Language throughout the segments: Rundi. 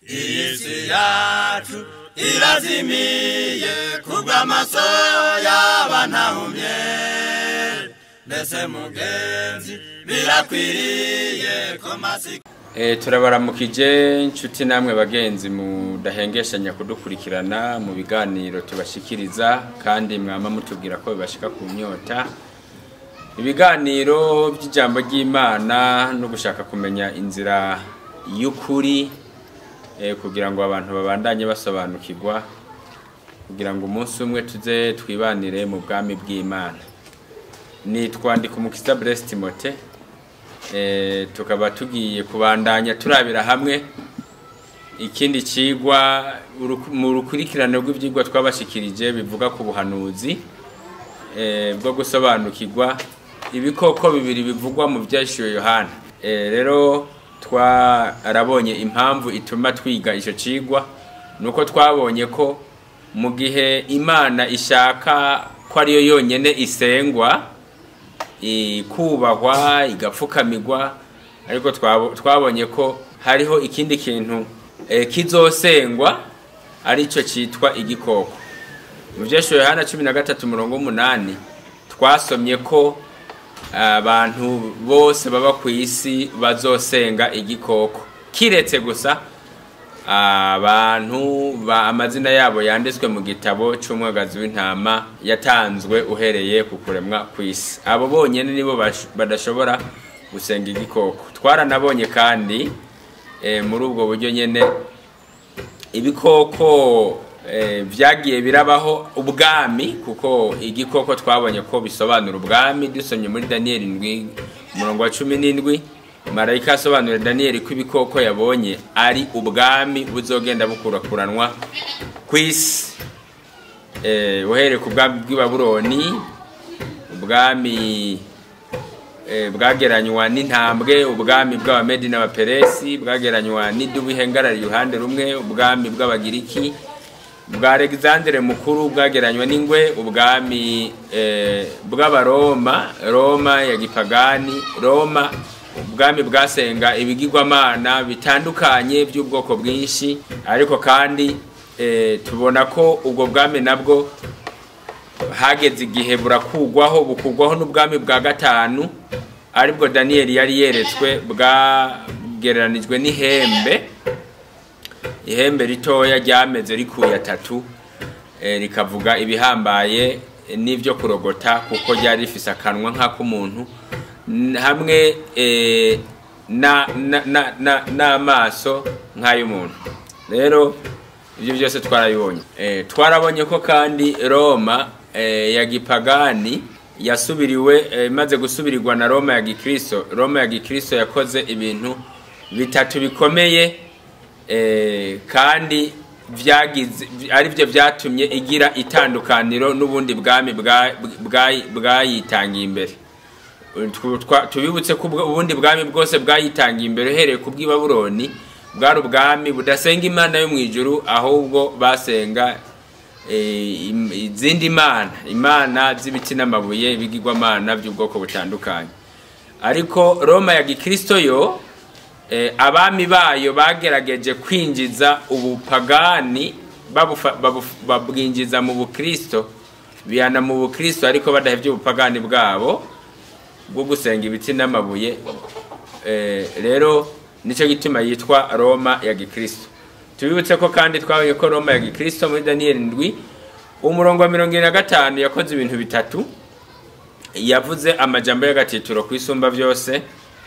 iyi si yacu irazimiye kubw'amaso y'abantahumye mbese mugenzi birakwiriye ko masika Eh, turabaramukije inshuti namwe bagenzi mudahengeshanya kudukurikirana mu biganiro tubashikiriza kandi mwama mutubwira ko bibashika ku nyota ibiganiro by'ijambo ry'imana no gushaka kumenya inzira y'ukuri eh, kugira ngo abantu babandanye basobanukirwa kugira ngo umunsi umwe tuze twibanire mu bwami bw'imana nitwa Ndikumukiza Blaise Timote eh, tukaba tugiye kubandanya turabira hamwe ikindi cigwa uruku- mu rukurikirane rw'ivyigwa twabashikirije bivuga ku buhanuzi eh, bwo gusobanukirwa ibikoko bibiri bivugwa mu vyashiwe yohana eh, rero twarabonye impamvu ituma twiga ico cigwa nuko twabonye ko mu gihe imana ishaka ko ariyo yonyene isengwa ikubahwa igapfukamirwa ariko twabo- twabonye ko hariho ikindi kintu eh, kizosengwa aricyo cyitwa igikoko mu byesho yohana cumi na gatatu murongo w'umunani twasomye ko abantu bose baba ku isi bazosenga igikoko kiretse gusa abantu ba amazina yabo yanditswe mu gitabo cy'umwagazi w'intama yatanzwe uhereye ku kuremwa ku isi abo bonyine nibo bash- badashobora gusenga igikoko twaranabonye kandi eh, muri ubwo buryo nyine ibikoko eh, vyagiye birabaho ubwami kuko igikoko twabonye ko bisobanura ubwami dusomye muri daniyeli ndwi umurongo wa cumi n'indwi marayika asobanurira daniyeli ko ibikoko yabonye ari ubwami buzogenda bukurakuranwa ku isi eh, uhereye ku bwami bw'i babuloni ubwami eh, bwageranywa n'intambwe ubwami bw'abamedi n'abaperesi bwageranywa n'idubu ihengarara iruhande rumwe ubwami bw'abagiriki bwa alexandre mukuru bwageranywa n'ingwe ubwami eh, bw'abaroma roma ya gipagani roma ubwami bwasenga ibigirwamana bitandukanye by'ubwoko bwinshi ariko kandi eh, tubona ko ubwo bwami nabwo hageze igihe burakugwaho bukugwaho n'ubwami bwa gatanu aribwo daniyeli yari yeretswe bwagereranijwe n'ihembe ihembe ritoya ryameze rikuye atatu eh, rikavuga ibihambaye eh, n'ibyo kurogota kuko ryari rifise akanwa nk'ak'umuntu n- hamwe eh, na- na- na- na- n'amaso nk'ay'umuntu rero ibyo byose twarabibonye Eh, twarabonye ko kandi roma eh, ya gipagani yasubiriwe eh, imaze gusubirirwa na roma ya gikristo roma ya gikristo yakoze ibintu bitatu bikomeye eh, kandi vyagize ari byo vyatumye igira itandukaniro n'ubundi bwami bwa- bwa- bwayitangiye imbere Tu- twa- tubibutse ko ubwo- ubundi bwami bwose bwayitangiye imbere uhereye ku bw'i babuloni bwari ubwami budasenga imana yo mu ijuru ahubwo basenga eh, im- izindi mana imana z'ibiti n'amabuye ibigirwamana by'ubwoko butandukanye ariko roma ya gikristo yo eh, abami bayo bagerageje kwinjiza ubupagani babufa- babuf- babwinjiza mu bukristo bihana mu bukristo ariko badahevye ubupagani bwabo bwo gusenga ibiti n'amabuye Eh, rero nicyo gituma yitwa roma ya gikristo tubibutse ko kandi twabonye ko roma ya gikristo muri daniyeli ndwi umurongo wa mirongo ine na gatanu yakoze ibintu bitatu yavuze amajambo y'agatitiro ku isumba byose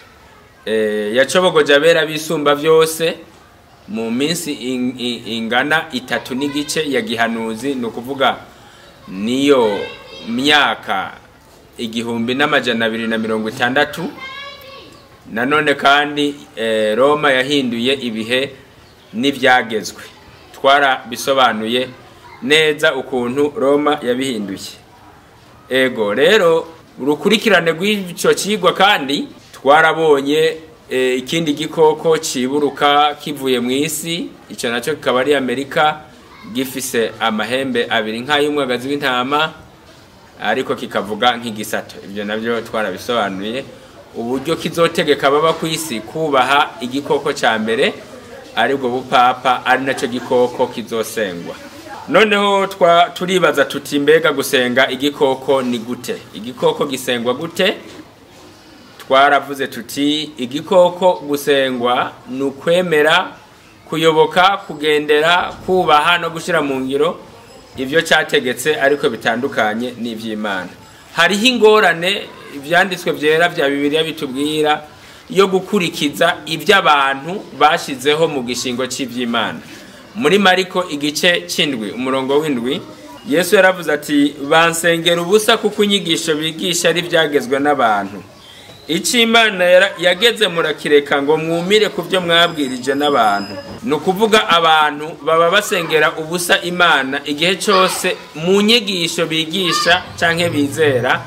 eh, yacobogoje abera bisumba byose mu minsi in- in- ingana itatu n'igice ya gihanuzi ni ukuvuga niyo myaka igihumbi n'amajana abiri na mirongo itandatu nanone kandi eh, roma yahinduye ibihe n'ibyagezwe twarabisobanuye neza ukuntu roma yabihinduye ego rero urukurikirane rw'icyo kigwa kandi twarabonye eh, ikindi gikoko ciburuka kivuye mu isi icyo nacyo kikaba ari amerika gifise amahembe abiri nk'ay'umwagazi w'intama ariko kikavuga nk'igisato ibyo nabyo twarabisobanuye uburyo kizotegeka baba ku isi kubaha igikoko cya mbere aribwo bupapa ari nacyo gikoko kizosengwa noneho twa turibaza tuti mbega gusenga igikoko ni gute igikoko gisengwa gute twaravuze tuti igikoko gusengwa ni ukwemera kuyoboka kugendera kubaha no gushyira mu ngiro ibyo cyategetse ariko bitandukanye n'iby'imana hariho ingorane ibyanditswe byera bya bibiliya bitubwira yo gukurikiza ibyo abantu bashyizeho mu gishingo cy'iby'imana muri mariko igice cy'indwi umurongo w'indwi yesu yaravuze ati bansengera ubusa kuko inyigisho bigisha ari ibyagezwe n'abantu icyo imana yageze murakireka ngo mwumire ku byo mwabwirije n'abantu ni ukuvuga abantu baba basengera ubusa imana igihe cyose mu nyigisho bigisha cyangwa bizera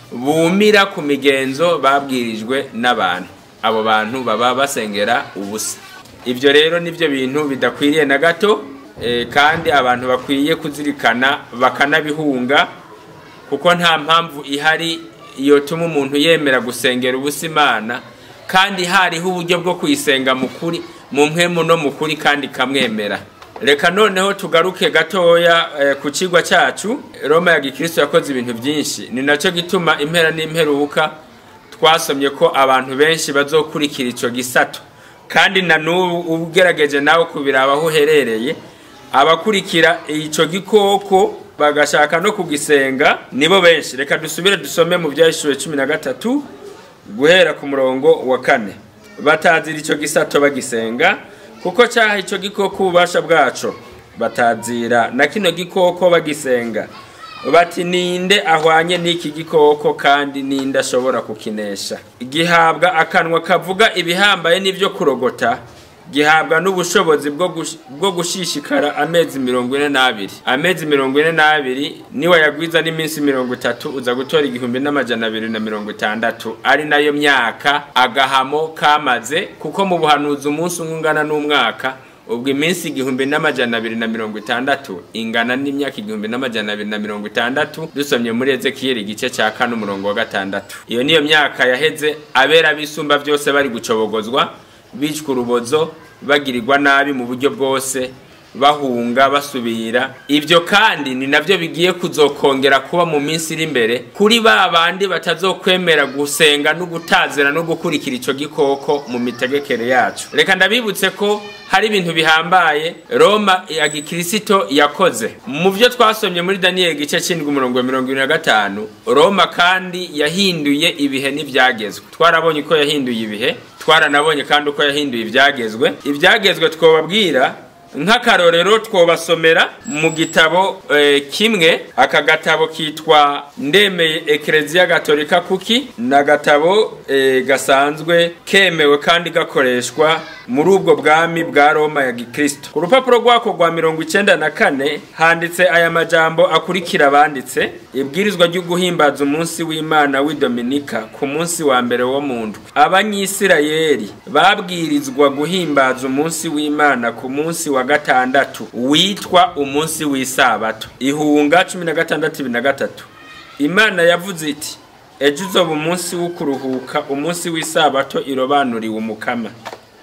bumira ku migenzo babwirijwe n'abantu abo bantu baba basengera ubusa ibyo rero nibyo bintu bidakwiriye na gato kandi abantu bakwiye kuzirikana bakanabihunga kuko nta mpamvu ihari yotuma umuntu yemera gusengera ubusa imana kandi hariho uburyo bwo kuyisenga mu kuri mu mpemu no mu kuri kandi ikamwemera reka noneho tugaruke gatoya ku kigwa cyacu roma ya gikristo yakoze ibintu byinshi ni nacyo gituma impera n'imperuka twasomye ko abantu benshi bazokurikira icyo gisato kandi na n'ubu ugerageje nawe kubiraba aho uherereye abakurikira icyo gikoko bagashaka no kugisenga nibo benshi reka dusubire dusome mu byahishuriwe cumi na gatatu guhera ku murongo wa kane batazira icyo gisato bagisenga kuko cyaha icyo gikoko ububasha bwaco batazira na kino gikoko bagisenga bati ninde ahwanye n'iki gikoko kandi ninde ashobora kukinesha gihabwa akanwa kavuga ibihambaye n'ibyo kurogota gihabwa n'ubushobozi bwo gushishikara amezi mirongo ine n'abiri amezi mirongo ine n'abiri niwayagwiza n'iminsi mirongo itatu uza gutora igihumbi n'amajana abiri na mirongo itandatu ari nayo myaka agahamo kamaze kuko mu buhanuzi umunsi umwe ungana n'umwaka ubwo iminsi igihumbi n'amajana abiri na mirongo itandatu ingana n'imyaka igihumbi n'amajana abiri na mirongo itandatu dusomye muri ezekiyeli igice cya kane umurongo wa gatandatu iyo niyo myaka yaheze abera bisumba byose bari gucobogozwa bicwa urubozo bagirirwa nabi mu buryo bwose bahunga basubira ibyo kandi ni nabyo bigiye kuzokongera kuba mu minsi iri imbere kuri ba bandi batazokwemera gusenga no gutazira no gukurikira icyo gikoko mu mitegekere yacu reka ndabibutse ko hari ibintu bihambaye roma ya gikirisito yakoze mu byo twasomye muri daniyeli igice cy'indwi umurongo mirongo irindwi na gatanu roma kandi yahinduye ibihe n'ibyagezwe twarabonye uko yahinduye ibihe twaranabonye kandi uko yahinduye ibyagezwe ibyagezwe twababwira nk'akarorero twobasomera mu gitabo kimwe aka gatabo kitwa ndemeye ekereziya gatolika kuki ni agatabo gasanzwe kemewe kandi gakoreshwa muri ubwo bwami bwa roma ya gikristo ku rupapuro rwako rwa mirongo icyenda na kane handitse aya majambo akurikira abanditse ibwirizwa ryo guhimbaza umunsi w'imana w'i dominika ku munsi wa mbere wo mu ndwi abanyisirayeli babwirizwa guhimbaza umunsi w'imana ku munsi wa gatandatu witwa umunsi w'isabato ihunga cumi na gatandatu ibiri na gatatu imana yavuze iti ejo uzoba umunsi wo kuruhuka umunsi w'isabato irobanuriwe umukama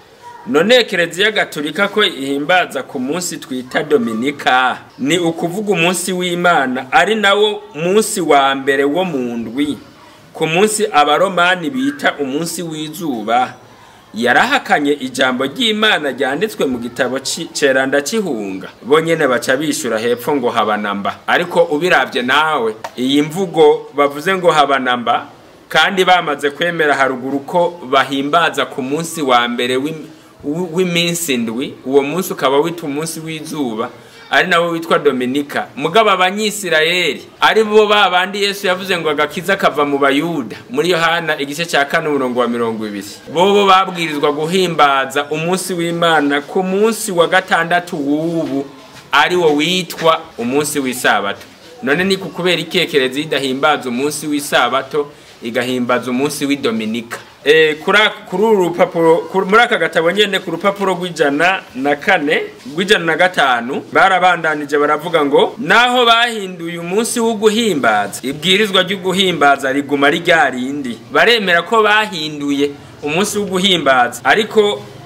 none kereziya gatolika ko ihimbaza ku munsi twita dominika ni ukuvuga umunsi w'imana ari nawo munsi wa mbere wo mu ndwi ku munsi abaromani bita umunsi w'izuba yarahakanye ijambo ry'imana ryanditswe mu gitabo ceranda cy'ihunga bo nyene baca bishura hepfo ngo habanamba ariko ubirabye nawe iyi mvugo bavuze ngo habanamba kandi bamaze kwemera haruguru ko bahimbaza ku munsi wa mbere w'iminsi ndwi uwo munsi ukaba witwa umunsi w'izuba ari nawo witwa dominika mugabo abanyisirayeli ari bo ba bandi yesu yavuze ngo agakiza kava mu bayuda muri yohana igice cya kane umurongo wa mirongo ibiri bobo babwirizwa guhimbaza umunsi w'imana ku munsi wa gatandatu w'ubu ari wo witwa umunsi w'isabato none ni ku kubera ikekerezi idahimbaza umunsi w'isabato igahimbaza umunsi w'idominika kuri uru rupapuro muri aka gatabo nyine ku rupapuro rw'ijana na kane rw'ijana na gatanu barabandanije baravuga ngo naho bahinduye umunsi wo guhimbaza ibwirizwa ryo guhimbaza riguma rya rindi baremera ko bahinduye umunsi wo guhimbaza ariko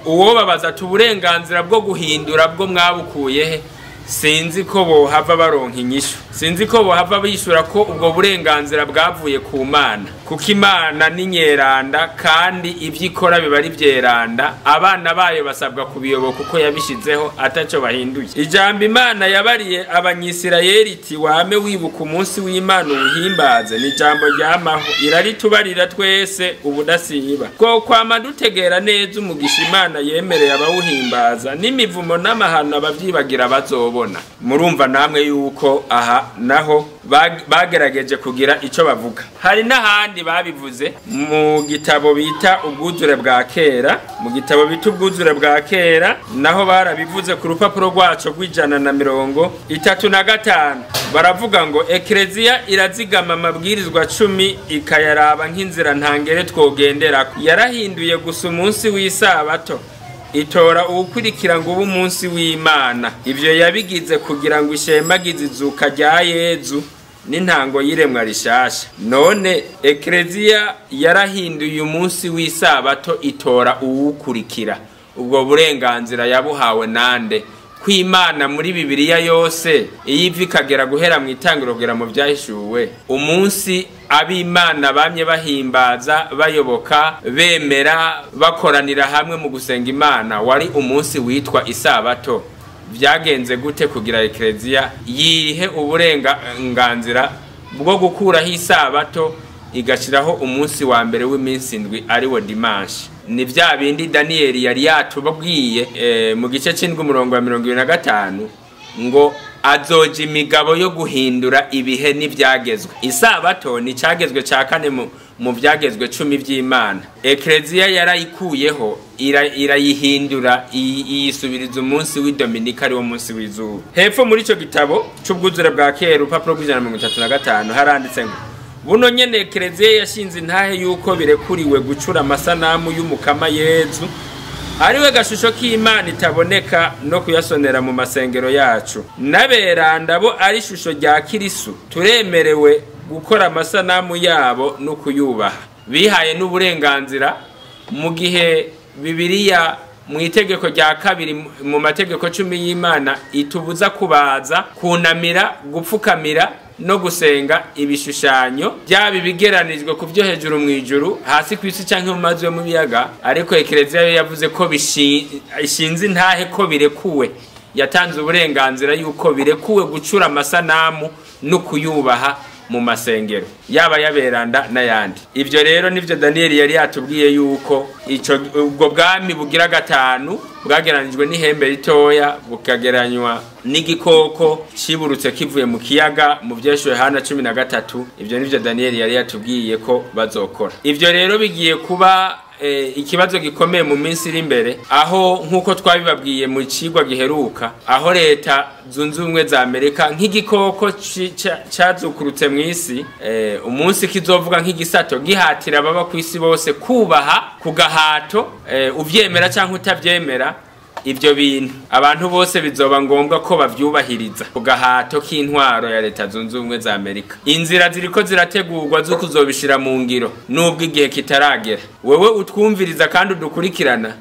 uwo babaza ati uburenganzira bwo guhindura bwo mwabukuye he sinzi ko bohava baronka inyishu sinzi ko bohava bishura ko ubwo burenganzira bwavuye ku mana kuko imana ni nyeranda kandi ibyo ikora biba ari byeranda abana bayo basabwa kubiyoboka uko yabishyizeho atacyo bahinduye ijambo imana yabariye abanyisirayeli iti wame wibuka umunsi w'imana uwuhimbaze ni ijambo ryamaho iraritubarira twese ubudasiba two kwama dutegera neza umugisha imana yemereye abawuhimbaza n'imivumo n'amahano ababyibagira bazobona murumva namwe yuko aha naho bag- bagerageje kugira icyo bavuga hari n'ahandi babivuze mu gitabo bita ubwuzure bwa kera mu gitabo bita ubwuzure bwa kera naho barabivuze ku rupapuro rwacu rw'ijana na mirongo itatu na gatanu baravuga ngo ekereziya irazigama amabwirizwa cumi ikayaraba nk'inzira ntangere twogendera yarahinduye gusa umunsi w'isabato itora uwukurikira ngo ube umunsi w'imana ibyo yabigize kugira ngo ishemagize izuka rya yezu n'intango y'iremwa rishasha none ekereziya yarahinduye umunsi w'isabato itora uwukurikira ubwo burenganzira yabuhawe nande kwimana muri bibiliya yose iyo iva ikagera guhera mu itangiro kugera mu byahishuwe umunsi ab'imana bamye bahimbaza bayoboka bemera bakoranira hamwe mu gusenga imana wari umunsi witwa isabato byagenze gute kugira ekereziya yihe uburenganzira bwo gukuraho isabato igashyiraho umunsi wa mbere w'iminsi indwi ariwo dimanshi ni bya bindi daniyeli yari yatubabwiye eh, mu gice cy'indwi umurongo wa mirongo ibiri na gatanu ngo azoja imigabo yo guhindura ibihe n'ibyagezwe isabato ni icyagezwe cya kane mu mu byagezwe cumi by'imana ekereziya yarayikuyeho ira- irayihindura iyi- iyisubiriza umunsi w'idominika ariwo munsi w'izuba hepfo muri icyo gitabo cy'ubwuzure bwa kera urupapuro rw'ijana na mirongo itatu na gatanu haranditse ngo buno nyene ekereziya yashinze intahe y'uko birekuriwe gucura amasanamu y'umukama yezu ariwe gashusho k'imana itaboneka no kuyasonera mu masengero yacu n'aberanda bo ari ishusho rya kirisu turemerewe gukora amasanamu yabo no kuyubaha bihaye n'uburenganzira mu gihe bibiliya mu itegeko rya kabiri mu mategeko cumi y'imana itubuza kubaza kunamira gupfukamira no gusenga ibishushanyo byaba ibigeranijwe ku byo hejuru mu ijuru hasi ku isi cyangwa mu mazi yo mu biyaga ariko ekereziya yo yavuze ko bishi- ishinze intahe ko birekuwe yatanze uburenganzira yuko birekuwe gucura amasanamu no kuyubaha mu masengero yaba yaberanda n'ayandi ibyo rero nibyo daniyeli yari yatubwiye yuko ico ubwo bwami bugira gatanu bwageranijwe n'ihembe ritoya bukageranywa n'igikoko ciburutse kivuye mu kiyaga mu vyeshuwe hana cumi na gatatu ibyo nivyo daniyeli yari yatubwiye ko bazokora ibyo rero bigiye kuba eh, ikibazo gikomeye mu minsi iri imbere aho nk'uko twabibabwiye mu cigwa giheruka aho leta zunze ubumwe za amerika nk'igikoko ci- ca- cazukurutse mu isi eh, umunsi kizovuga nk'igisato gihatira ababa ku isi bose kubaha ku gahato eh, uvyemera cyangwa utavyemera ibyo bintu abantu bose bizoba ngombwa ko bavyubahiriza ku gahato k'intwaro ya leta zunze ubumwe za amerika inzira ziriko zirategurwa zo kuzobishira mu ngiro nubwo igihe kitaragera wewe utwumviriza kandi udukurikirana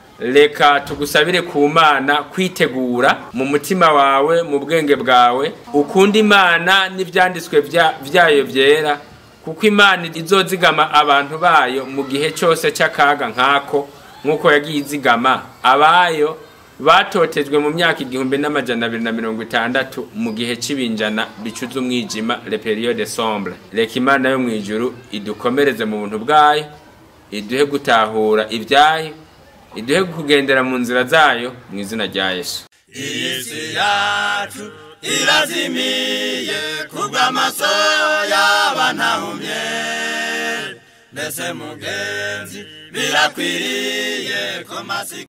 reka tugusabire ku mana kwitegura mu mutima wawe mu bwenge bwawe ukunda imana n'ibyanditswe bya- byayo byera kuko imana izozigama abantu bayo mu gihe cyose cy'akaga nk'ako nk'uko yagiye izigama abayo batotejwe mu myaka igihumbi n'amajana abiri na mirongo itandatu mu gihe c'ibinjana bicuza umwijima le periode sombre reka imana yo mu ijuru idukomereze mu buntu bwayo iduhe gutahura ibyayo iduhe kugendera mu nzira zayo mu izina rya yesu iyi si yacu irazimiye kubw'amaso y'abantahumye mbese mugenzi birakwiriye ko masi